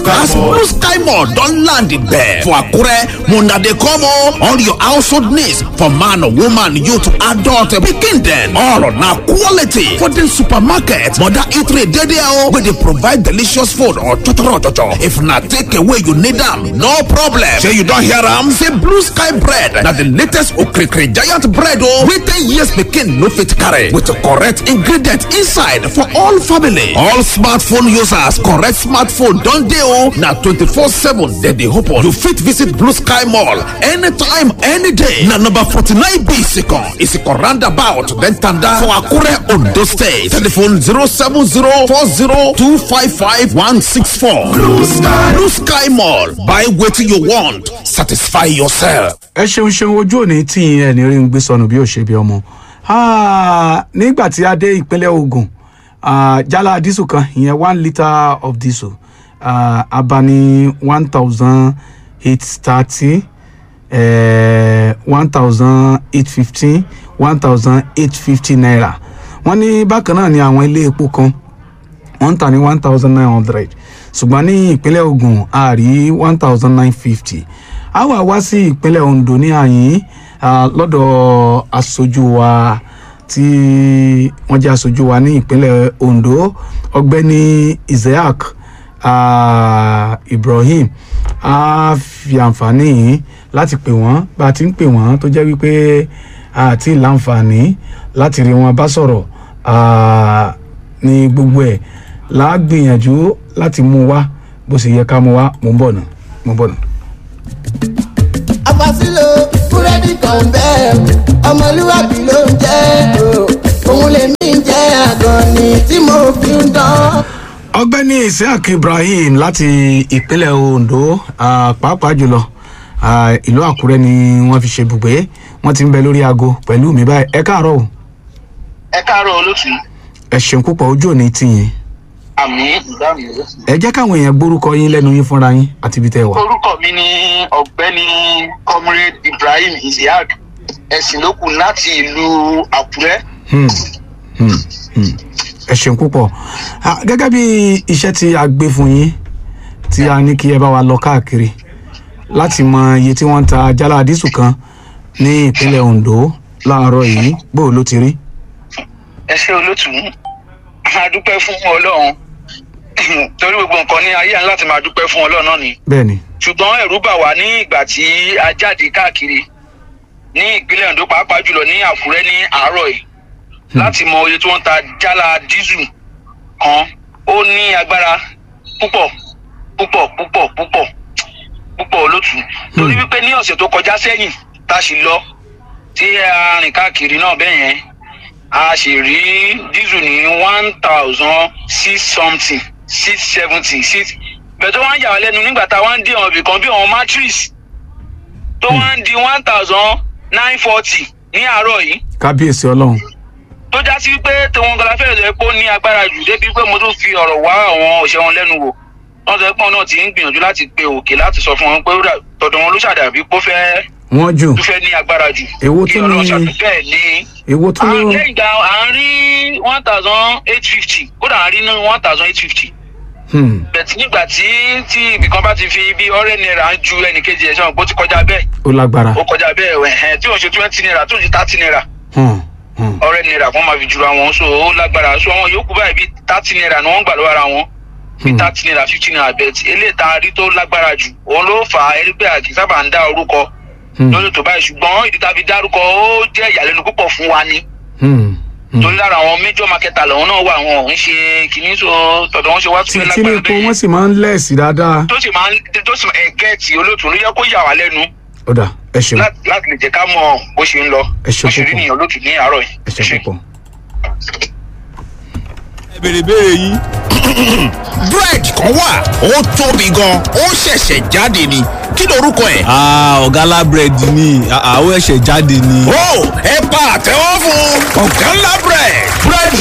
Sky as Mall. blue sky mall don land there for akure una dey come o all your household needs for man woman youth adult pikin dem all na quality for the supermarket mother eatery dey there o wey dey provide delicious food or chochoro chocho if na take away you need am no problem shey you don hear am say blue sky bread na the latest okrikiri giant bread o wey ten years pikin no fit carry with correct ingredient inside for all family all smartphone users correct smartphone don dey o na twenty-four seven dem dey open you fit visit blue sky mall anytime any day na number forty-nine b isikan isikan roundabout then tanda for akure ondo state telephone zero seven zero four zero two five five one six four blue sky blue sky mall buy wetin you want satisfy yourself. ẹ ṣeun ṣeun ojú òní tí ẹ ní rí ń gbé sọnù bí ó ṣe bí ọmọ Ah, nígbà tí a dé ìpínlẹ̀ ogun ah, jálá dísù kan ìyẹn one litre of diesel ah, abani one thousand eight thirty one thousand eight fifteen one thousand eight fifty naira wọ́n ní bákan náà ni àwọn ilé epo kan wọ́n ń tà ní one thousand nine hundred ṣùgbọ́n ní ìpínlẹ̀ ogun a rí one thousand nine fifty a wà wá sí ìpínlẹ̀ ondo ní àyín ah, lọ́dọ̀ aṣojú wa tí wọ́n jẹ́ aṣojú wa ní ìpínlẹ̀ ondo ọgbẹ́ni isaac ah, ibrahim a fi àǹfààní yìí láti pè wọ́n bá a ti ń pè wọ́n tó jẹ́ wípé àti láǹfààní láti rí wọn bá sọ̀rọ̀ ah, ní gbogbo ẹ̀ la gbìyànjú láti mú wá bó ṣe yẹ ká mú wá mo ń bọ̀ nù mo ń bọ̀ nù. àfàsílò búrẹ́dì kan bẹ́ẹ̀ ọmọlúwàbí ló ń jẹ́ o òun lèmi ń jẹ́ àgàn ni tí mo fi ń dán. ọgbẹ́ni isiaq ibrahim láti ìpínlẹ̀ ondo ah, pàápàá jùlọ ah, ìlú àkúrẹ́ ni wọ́n fi ṣe bùgbé wọ́n ti ń bẹ lórí aago pẹ̀lú mi báyìí ẹ káàárọ̀ o ẹ káàárọ̀ olótú ẹ ṣeun púpọ̀ ojú òní tìyìn àmì ìdáhùn olótú. ẹ jẹ́ káwọn èèyàn gbórúkọ yín lẹ́nu yín fúnra yín àti ibi tẹ́ ẹ wà. orúkọ mi ni ọ̀gbẹ́ni comrade ibrahim isiaq ẹ̀sìn lókun láti ìlú àkúrẹ́. Hmm, hmm, hmm. ẹ ṣeun púpọ̀ Ah, gẹ́gẹ́ bí iṣẹ́ tí a gbé fún yín tí a ní kí ẹ bá wa lọ káàkiri láti mọ iye tí wọ́n ń ta jálá dísù kan ní ìpínlẹ̀ ondo láàárọ̀ yìí bó ló ti rí. ẹ ṣe olótú a dúpẹ́ fún ọlọ́run torí gbogbo nǹkan ní ayé àná láti máa dúpẹ́ fún ọlọ́run náà ni bẹ́ẹ̀ ni ṣùgbọ́n ẹ̀rú bà wá ní ìgbà tí a jáde káàkiri ní ìpínlẹ̀ ondo pàápàá jùlọ ní àkúrẹ́ ní àárọ̀ yìí láti mọ iye tí wọ́n ń ta jálá dísù kan ó ní agbára púpọ̀ púpọ̀ púpọ̀ púpọ̀ púpọ̀ olótú torí wípé ní ọ̀sẹ̀ tó kọjá sẹ́yìn tá a sì lọ tí a rìn káàkiri náà bẹ́ẹ̀ yẹn a sì rí dísù ní one thousand six something six seventy six bẹ̀ẹ̀ tó wá ń yà wá lẹ́nu nígbà tá a wá ń dé àwọn ibìkan bí àwọn matrix tó wá ń di one thousand nine forty ní àárọ̀ yìí kábíyèsí ọlọ́run tó já sí pé tòun gan la fẹ́rẹ̀ sọ pé ó ní agbára jù débi pé mo tún fi ọ̀rọ̀ wá àwọn òṣè wọn lẹ́nu wò wọ́n sọ pé wọn náà ti ń gbìyànjú láti pe òkè láti sọ fún wọn pé ó dà- tọ̀dọ̀ wọn ló ṣàdàbí pé ó fẹ́ wọ́n jù tó fẹ́ ní agbára jù Èwo kí tún ọlọ́run ni- ṣàdúgbò bẹ́ẹ̀ ni èwo tó à ló ń lẹ́yìn ìgbà à ń rí one thousand eight fifty kódà à ń rí ní one thousand eight fifty Hmm, bẹ̀tì nígbà tí tí ibìkan bá ti fi bí ọ̀rẹ́ náírà ń ju ẹnìkejì ẹ̀ sọ̀rọ̀ bó ti kọjá bẹ́ẹ̀ ó lágbára ó kọjá bẹ́ẹ̀ ẹ̀hẹ́n tí òun ṣe twenty naira tó ń ṣe thirty naira Hmm, hmm, ọ̀rẹ́ náírà kan máa fi jura wọn so ó lágbára so àwọn yòókù báyìí bí thirty naira ni wọ́n ń gbà lọ́wọ́ ara wọn bí Hmm. thirty naira fifty naira bẹ̀tì eléyìí tá a rí tó lágbára jù òun ló fà á erí pé àkì sábà ń dá orúkọ hmm, lórí tó báyìí ṣùgbọ́n ìdí tá a fi dárúkọ ó jẹ́ ìyàlẹ́nu púpọ̀ fún wa ni hmm, hmm. torí lára àwọn major marketer lòun náà wà wọn ò ń ṣe kìíní so tọ̀dọ̀ wọn ṣe wá tí tún tí ní lágbára epo bẹ́ẹ̀ wọ́n sì máa ń lẹ̀sí dáadáa tó sì máa ń tó sì máa ẹgẹ́ẹ̀tì olóòtú ló yẹ kó yà wá lẹ́nu ó dà ẹ ṣeun láti láti lè jẹ́ ká mọ bó ṣe ń lọ Ẹ ṣe bó ṣe rí púpọ̀. nìyẹn olóòtú ní àárọ̀ yìí. ẹ ṣe púpọ̀. ẹ bèrè béèrè yín. bread kan wà ó tóbi gan ó ṣẹ̀ṣẹ̀ jáde ni kí lorúkọ ẹ̀. Ah, ọ̀gá búrẹ́dì ni àwọn ẹ̀ṣẹ̀ jáde ni. ó ẹ pa àtẹ́wọ́ fún ọ̀gá ńlá bread bread